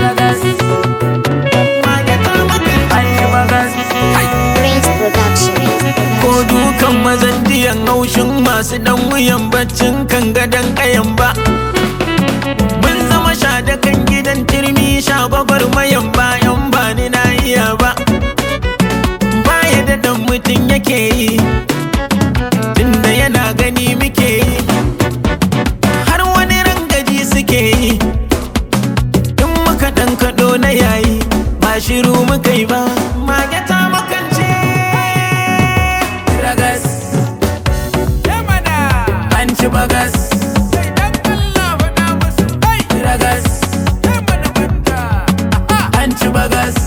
bagas mage ta makance an ci bagas Prince Production. ko dukan mazan jiyan haushin masu dan wuyan baccin kan gadon kayan ba mun zama sha da kan gidan turmi sha gwagwar mayan bayan ba ni na iya ba baya da dan mutum yake yi tunda yana gani muke yi har wani rangaji suke yi in muka dan kaɗo na yayi ba shiru muka yi ba mage ta makance ragas an ci bagas ragas an ci bagas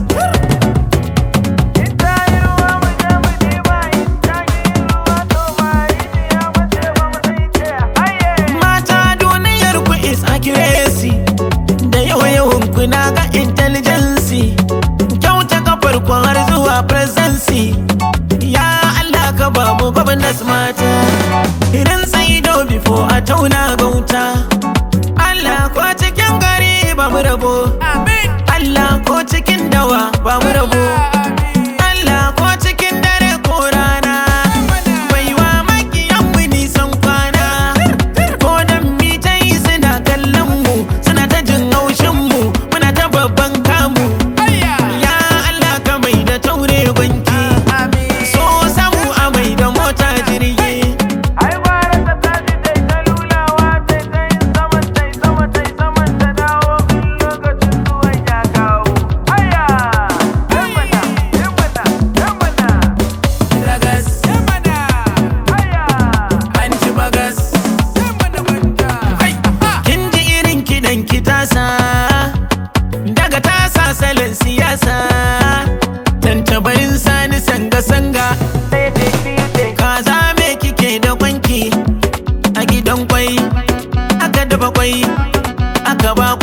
mata duniyar ku is accuracy da yawa yawan ku na ga intelligence kyauta kafar ku har zuwa presidency ya Allah ka ba mu gwamnati mata idan sai do before a tauna gauta Allah ko cikin gari ba mu rabo Allah ko cikin dawa ba mu rabo Allah ko cikin dare ko rana baiwa makiyan mu nisan kwana ko dan mi ta yi suna kallon mu suna ta jin haushin mu muna ta babban kamu ya Allah ka mai da taure gwanki so samu a mai da mota jirgi Ai bara ta tashi tai ta lulawa tai ta yin saman tai sama tai saman ta dawo in lokacin zuwan ya kawo. Aya! Yamana, yamana, yamana, ragas aya! an ci bagas Yamana banda. kin ji irin kidan ki tasa daga tasa salon siyasa dan tabarin sani sanga sanga kaza me kike da kwanki a gidan kwai aka dafa kwai aka ba